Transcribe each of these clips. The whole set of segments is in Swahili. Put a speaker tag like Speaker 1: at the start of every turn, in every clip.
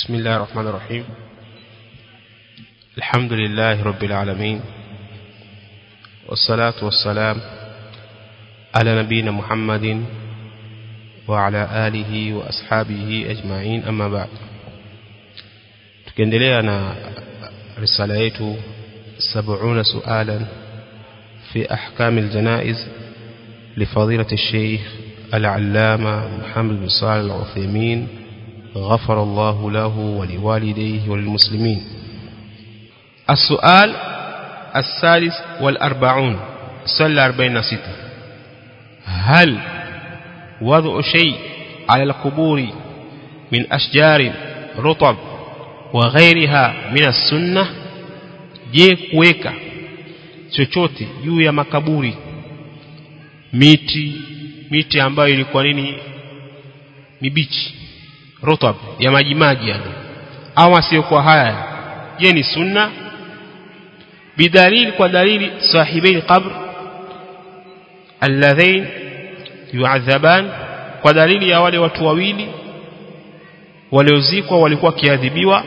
Speaker 1: بسم الله الرحمن الرحيم الحمد لله رب العالمين والصلاة والسلام على نبينا محمد وعلى آله وأصحابه أجمعين أما بعد tukiendelea na risala yetu 70 sualan في أحكام الجنائز لفضيلة الشيخ العلامة محمد بن صالح العثيمين غفر الله له ولوالديه وللمسلمين السؤال الثالث والأربعون سل أربعين ستة هل وضع شيء على القبور من أشجار رطب وغيرها من السنة je kuweka chochote juu ya makaburi miti miti ambayo ilikuwa nini mibichi rutab ya maji maji yani au asiyokuwa haya je ni sunna bidalili kwa dalili sahibain qabr alladhain yu'adhaban kwa dalili ya wale watu wawili waliozikwa walikuwa kiadhibiwa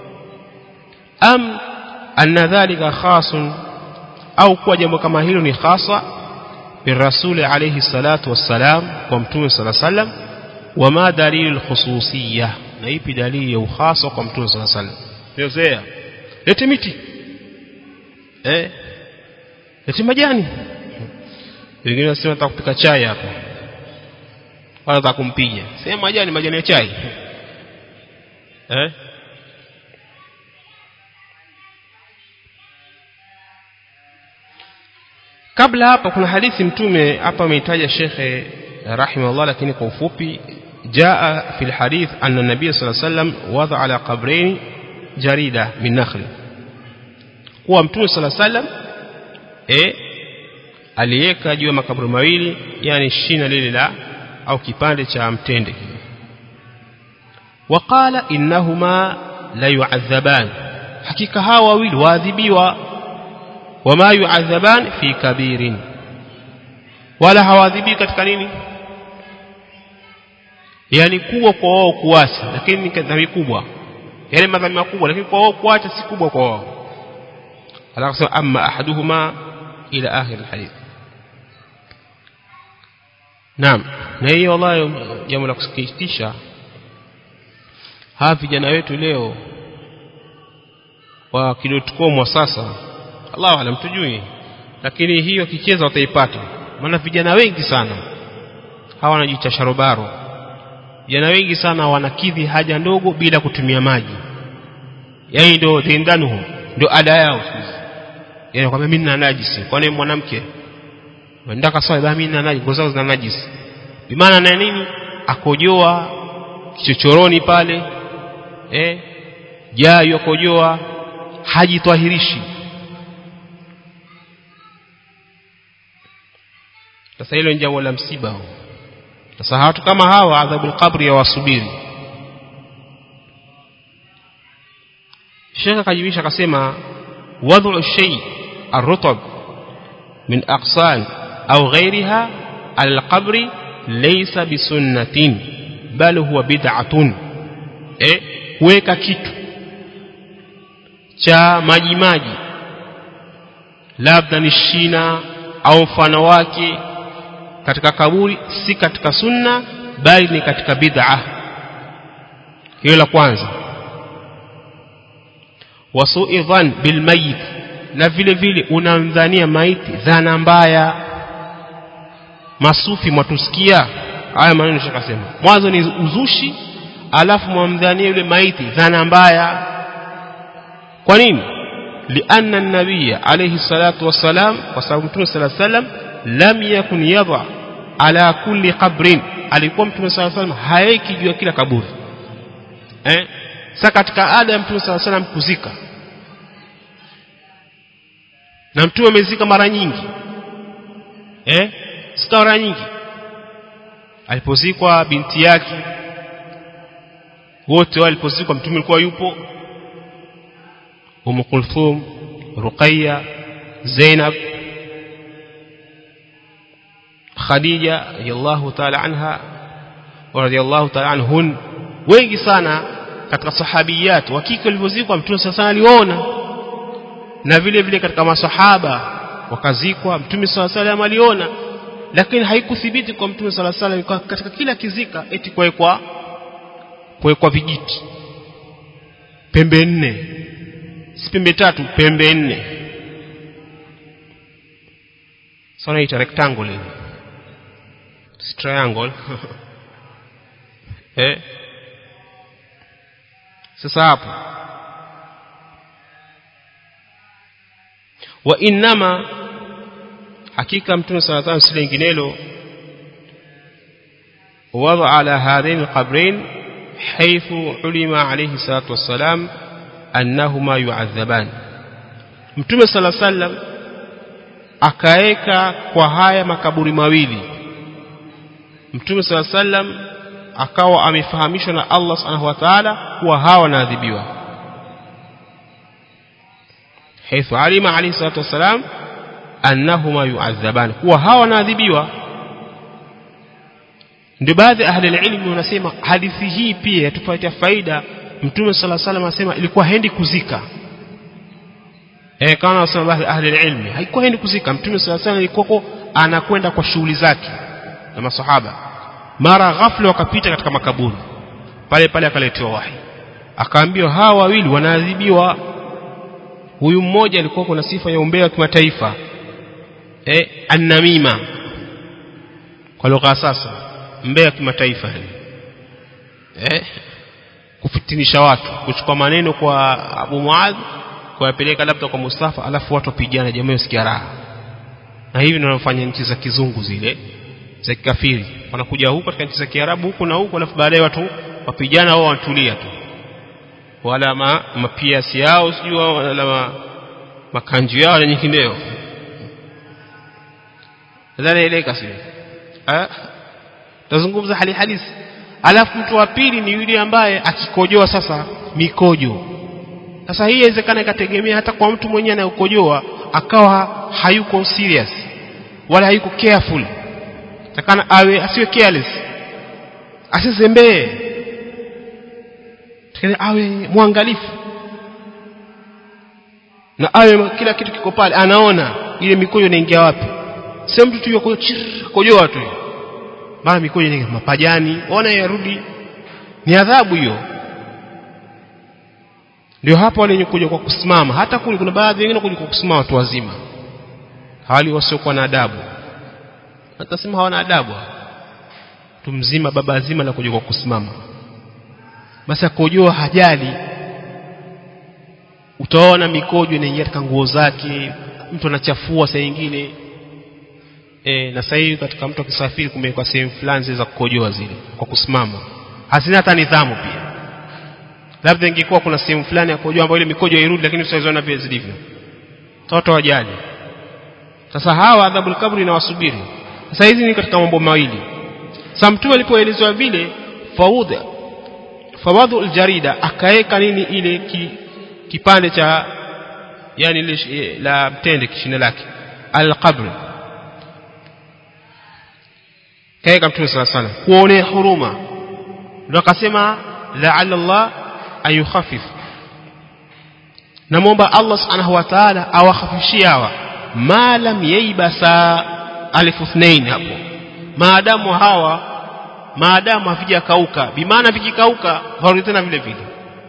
Speaker 1: am anna dhalika khasun au kuwa jambo kama hilo ni khasa birasuli alayhi salatu wassalam kwa mtume sallallahu alayhi wasallam wama dalilu alkhususiyya na ipi dalili ya ukhasa kwa mtume sallallahu alayhi wasallam yozea lete miti eh lete majani wengine wasema nataka kupika chai hapa wala nataka kumpiga sema majani majani ya chai eh kabla hapa kuna hadithi mtume hapa ameitaja shekhe rahimahullah lakini kwa ufupi jaa fi alhadith anna nabiy sallallahu alayhi wasallam wada ala qabrayn jarida min nakhl kuwa mtume sallallahu alayhi wasallam eh aliweka juu ya makaburi mawili yani shina lile la au kipande cha mtende waqala innahuma la yu'adhaban hakika hawa wawili waadhibiwa wama yu'adhaban fi kabirin wala hawadhibi katika nini yani kubwa kwa wao kuasi lakini ni dhambi kubwa yale madhambi makubwa lakini kwa wao kuacha si kubwa kwa wao alafu sema amma ahaduhuma ila akhir alhadith naam na hiyo wallahi jambo la kusikitisha hawa vijana wetu leo wa kidotcom wa sasa Allah alam tujui lakini hiyo kicheza wataipata maana vijana wengi sana hawa wanajiita sharobaro vijana wengi sana wanakidhi haja ndogo bila kutumia maji yani ndio dindanuhu ndio ada yao yani kwamba mimi nina najisi kwani mwanamke ndaka sawa baba mimi nina najisi ngozi zina najisi bimaana na nini akojoa kichochoroni pale eh jayo akojoa hajitwahirishi sasa hilo ni jambo la msiba sasa watu kama hawa adhabul qabri ya wasubiri Sheikh akajibisha akasema wad'u shay ar-rutab min aqsan au ghayriha al-qabri laysa bisunnatin bal huwa bid'atun eh kuweka kitu cha maji maji labda ni shina au mfano wake katika kaburi si katika sunna bali ni katika bid'a hiyo la kwanza wasu'i dhan bil mayit na vile vile unamdhania maiti dhana mbaya masufi mwatusikia haya maneno shakasema mwanzo ni uzushi alafu mwamdhania yule maiti dhana mbaya kwa nini lianna an-nabiy alayhi salatu wassalam kwa sababu mtume sallallahu alayhi wasallam lam yakun yadha ala kulli qabrin alikuwa mtume sala salam haeki juu ya kila kaburi eh sasa katika ada ya mtume sala salam kuzika na mtume amezika mara nyingi eh sika mara nyingi alipozikwa binti yake wote walipozikwa mtume alikuwa yupo Umm Kulthum Ruqayya Zainab Khadija radhiallahu ta'ala anha wa radhiallahu ta'ala anhun wengi sana katika sahabiyat wa kike walivyozikwa mtume sasa aliona na vile vile katika masahaba wakazikwa mtume sala salam aliona lakini haikuthibiti kwa mtume sala salam katika kila kizika eti kuwekwa kuwekwa vijiti pembe nne si pembe tatu pembe nne sana ita rectangle hivi si triangle eh sasa hapo wa innama hakika mtume sala salam si linginelo وضع على هذين القبرين حيث علم عليه الصلاة والسلام أنهما يعذبان mtume sala sallam akaeka kwa haya makaburi mawili mtume sala sallam akawa amefahamishwa na Allah subhanahu wa ta'ala kuwa hawa wanaadhibiwa حيث علم عليه الصلاة والسلام أنهما يعذبان kuwa hawa wanaadhibiwa ndio baadhi ya ahli ilmu wanasema hadithi hii pia yatupatia faida mtume sala salam anasema ilikuwa hendi kuzika eh kama wanasema baadhi ya ahli ilmu haikuwa hendi kuzika mtume sala salam ilikuwa anakwenda kwa shughuli zake na masahaba mara ghafla wakapita katika makaburi pale pale akaletewa wahi akaambiwa hawa wawili wanaadhibiwa huyu mmoja alikuwa kuna sifa ya umbea wa kimataifa eh annamima kwa lugha sasa mbea kimataifa yani eh kufitinisha watu kuchukua maneno kwa Abu Muadh kuyapeleka labda kwa Mustafa alafu watu wapigana jamaa usikia raha na hivi ndio wanafanya nchi za kizungu zile za kikafiri wanakuja huko katika nchi za Kiarabu huko na huko alafu baadaye watu wapigana wao wanatulia tu wala ma, mapiasi yao sijui wala ma, makanju yao na nyingineo nadhani eleka sio eh tazungumza hali halisi alafu mtu wa pili ni yule ambaye akikojoa sasa mikojo sasa hii inawezekana ikategemea hata kwa mtu mwenyewe anayekojoa akawa hayuko serious wala hayuko careful takana awe asiwe careless asizembee takana awe mwangalifu na awe kila kitu kiko pale anaona ile mikojo inaingia wapi sio mtu tu yuko kojoa tu mara mikojo inaingia mapajani ona yarudi ni adhabu hiyo ndio hapo wale wenye kuja kwa kusimama hata kule kuna baadhi wengine kuja kwa kusimama watu wazima hawali wasiokuwa na adabu atasema hawana adabu mtu mzima baba zima la kuja kwa kusimama basi akojoa hajali utaona mikojo inaingia katika nguo zake mtu anachafua saa nyingine e, na sasa hivi katika mtu akisafiri kumewekwa sehemu fulani za kukojoa zile kwa kusimama hazina hata nidhamu pia labda ingekuwa kuna sehemu fulani ya kukojoa ambayo ile mikojo hairudi lakini tutaziona vile zilivyo watu wajali sasa hawa adhabul kabri inawasubiri sasa hizi ni katika mambo mawili sasa mtume alipoelezwa vile faudha fawadhu aljarida akaeka nini ile ki, kipande cha yani ile la mtende kishine lake alqabr kaeka mtume sala sana kuonea huruma ndio akasema la'alla Allah ayukhaffif namwomba Allah subhanahu wa ta'ala awakhafishie hawa ma lam yaibasa alif ithnain hapo maadamu hawa maadamu havijakauka bimaana vikikauka harudi tena vile vile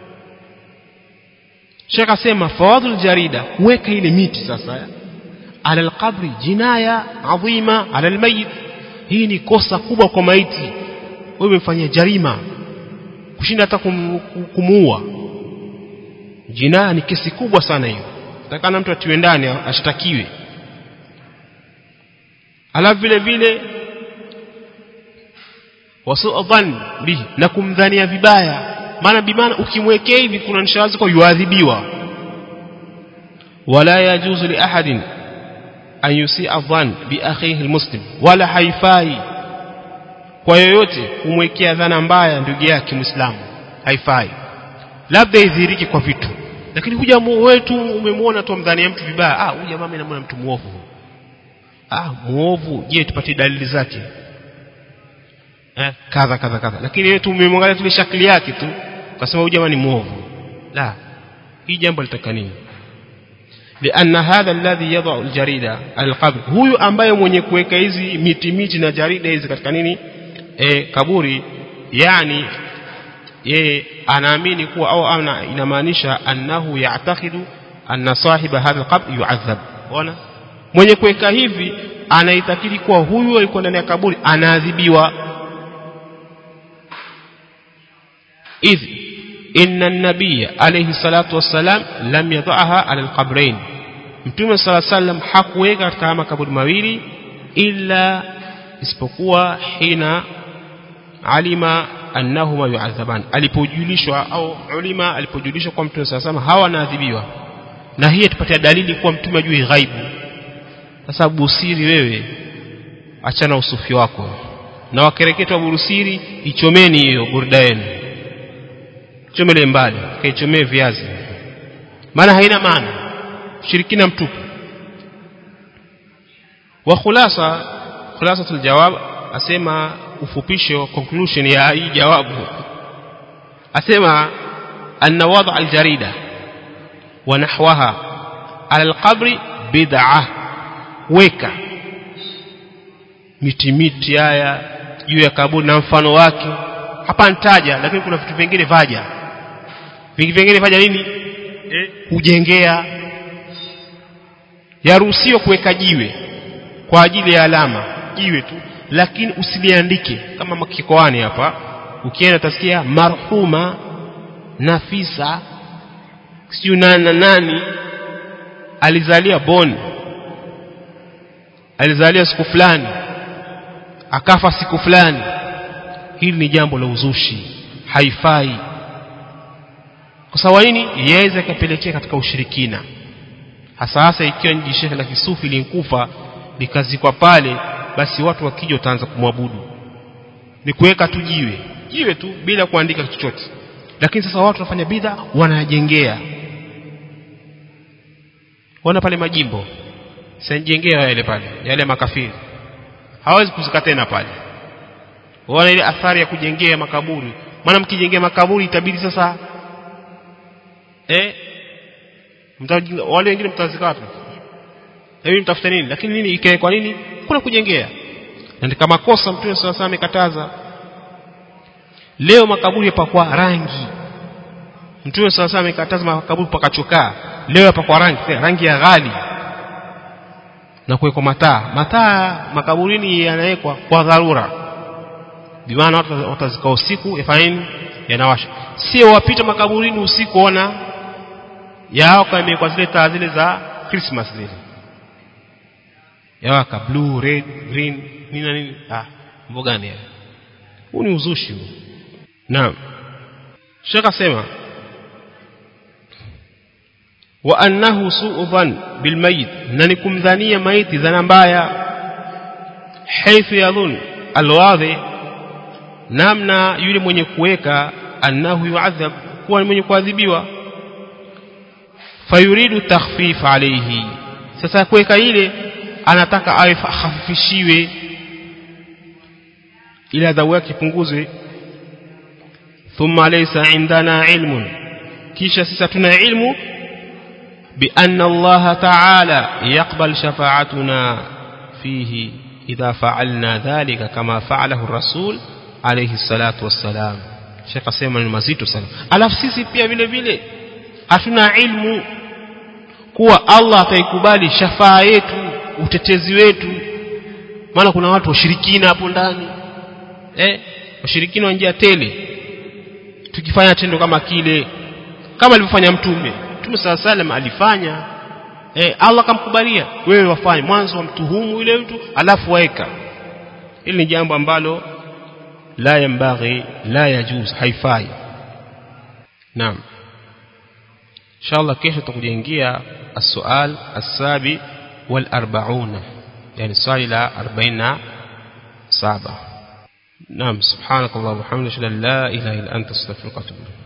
Speaker 1: Sheikh asema fawadhul jarida weka ile miti sasa ala alqabri jinaya adhima ala almayit hii ni kosa kubwa kwa maiti wewe umefanyia jarima kushinda hata kum, kumuua jinaya ni kesi kubwa sana hiyo takana mtu atiwe ndani ashtakiwe alafu vile vile wasu dhann bihi na kumdhania vibaya maana bimana ukimwekea hivi kuna nishawazi kwa yuadhibiwa wala yajuzu li ahadin an yusia dhann bi akhihi almuslim wala haifai kwa yoyote kumwekea dhana mbaya ndugu yake muislamu haifai labda idhiriki kwa vitu lakini huja wetu umemwona tu mdhania mtu vibaya ah huja mama inamwona mtu muovu ah muovu je tupatie dalili zake eh kadha kadha kadha lakini wewe tumemwangalia tu shakli yake tu ukasema huyu jamaa ni muovu la hii jambo litaka nini لأن هذا الذي يضع الجريدة على القبر huyu ambaye mwenye kuweka hizi miti miti na jarida hizi katika nini e, kaburi yani yeye anaamini kuwa au ana inamaanisha annahu ya'taqidu anna sahiba hadha alqabr yu'adhab ona mwenye kuweka hivi anaitakidi kuwa huyu alikuwa ndani ya kaburi anaadhibiwa idh inna an-nabiy alayhi salatu wassalam lam yadhaha ala al-qabrayn mtume sala sallam hakuweka katika makaburi mawili illa isipokuwa hina alima annahuma yu'adhaban alipojulishwa au ulima alipojulishwa kwa mtume sala sallam hawa naadhibiwa na hii tupatia dalili kuwa mtume ajui ghaibu sasa busiri wewe achana usufi wako na wakereketwa burusiri ichomeni hiyo burda yenu chomele mbali kaichomee viazi maana haina maana shirikina mtupu wa khulasa khulasatul jawab asema ufupisho conclusion ya hii jawabu asema anna wada aljarida wa nahwaha ala alqabri bid'ah weka miti miti haya juu ya kaburi na mfano wake hapa nitaja lakini kuna vitu vingine vaja vingi vingine vaja nini eh, kujengea yaruhusiwa kuweka jiwe kwa ajili ya alama jiwe tu lakini usiliandike kama makikoani hapa ukienda utasikia marhuma nafisa sijui nani nani alizalia boni alizalia siku fulani akafa siku fulani hili ni jambo la uzushi haifai kwa sababu nini yaweza ikapelekea katika ushirikina hasa hasa ikiwa ni jishehe la kisufi linkufa likazikwa pale basi watu wakija wataanza kumwabudu ni kuweka tu jiwe jiwe tu bila kuandika chochote lakini sasa watu wanafanya bidha wanajengea wana pale majimbo sanjengea yale pale yale makafiri hawezi kuzika tena pale wana ile athari ya kujengea makaburi maana mkijengea makaburi itabidi sasa eh mtaji wale wengine mtazika wapi hebu mtafute nini lakini nini ikae kwa nini kuna kujengea na ni kama kosa mtume sasa amekataza leo makaburi yapakwa rangi mtume sasa amekataza makaburi pakachokaa leo yapakwa rangi rangi ya ghali na kuwekwa mataa mataa makaburini yanawekwa kwa dharura bimaana watu watazika usiku yafanyeni yanawasha sio wapita makaburini usiku ona yao kwa zile taa zile za Christmas zile yawaka blue red green nini na nini ah mambo gani haya huu ni uzushi huu naam shaka sema wa annahu su'u dhan bil mayit na ni kumdhania maiti dhana mbaya haythu yadhun alwadhi namna yule mwenye kuweka annahu yu'adhab kuwa ni mwenye kuadhibiwa fayuridu takhfif alayhi sasa kuweka ile anataka awe hafifishiwe ili adhabu yake ipunguzwe thumma laysa indana ilmun kisha sisi tuna ilmu بأن الله تعالى يقبل شفاعتنا فيه إذا فعلنا ذلك كما فعله الرسول عليه الصلاة والسلام شيخ سيما المزيد sana alafu sisi pia vile vile hatuna ilmu kuwa Allah ataikubali shafaa yetu utetezi wetu maana kuna watu washirikina hapo ndani eh washirikina wa njia tele tukifanya tendo kama kile kama alivyofanya mtume mtume sala salam alifanya eh Allah kamkubalia wewe wafanye mwanzo wa mtuhumu yule mtu alafu waeka hili ni jambo ambalo la yambaghi la yajuz haifai naam inshallah kesho tutakujengia السؤال السابع والأربعون يعني السؤال إلى أربعين سابع نعم سبحانك اللهم وبحمدك لا إله إلا أنت استغفرك وأتوب إليك